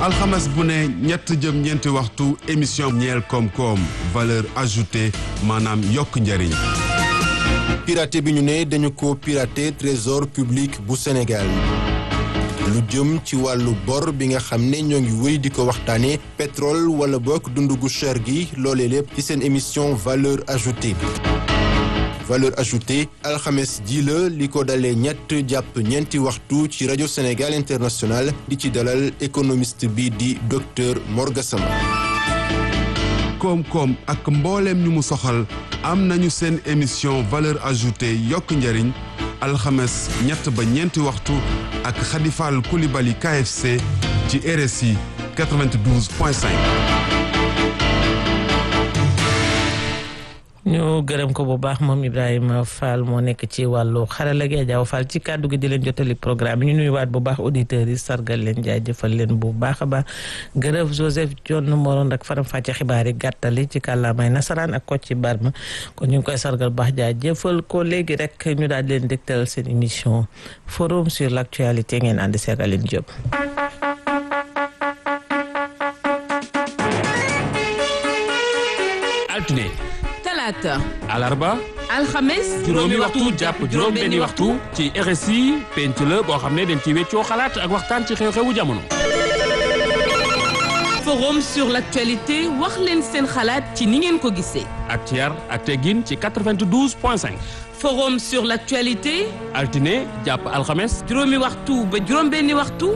alxames bu ne ñett jëm ñeenti waxtu émission ñeel koom-koom valeur ajoutée maanaam yokk njëriñ. piraté bi ñu ne dañu ko piraté trésor public bu Sénégal lu jëm ci wàllu bor bi nga xam ne ñoo ngi wéy di ko waxtaane pétrole wala bokk dundu gu cher gi loolee lépp ci seen émission valeur ajoutée valeur ajoutée alxames ji la li ko dalee ñett jàpp ñeenti waxtu ci rajo Sénégal international di ci dalal économiste bi di docteur Morgasama koom-koom ak mbooleem ñu mu soxal am nañu seen émission valeur ajoutée yokk njëriñ alxames ñett ba ñeenti waxtu ak xadifal kulibali KFC ci RSI 92.5. ñu gërëm ko bu baax moom Ibrahima Fall moo nekk ci wàllu xarala gi Adja Fall ci kàddu gi di leen jotali programme ñu nuyuwaat bu baax auditeurs yi sargal leen jaajëfal leen bu baax a baax gërëm Joseph John moroon ak faram fàcce xibaar yi gàttali ci kàllaamay nasaraan ak Kocc Barma kon ñu ngi koy sargal baax jaajëfal ko léegi rek ñu daal di leen dégtal seen émission forum sur l' actualité ngeen ànd seeg Aline Diop. altine. talaata. alarba. alxames. juróomi waxtu jàpp juróom benni waxtu ci RSI penc la boo xam ne dañ ci weccoo xalaat ak waxtaan ci xew-xewu jamono. forum sur l'actualité wax leen seen xalaat ci ni ngeen ko gisee. ak ci yar ak teggin ci 92 point 5. forum sur l'actualité. altine jàpp alxames. juróomi waxtu ba juróom benni waxtu.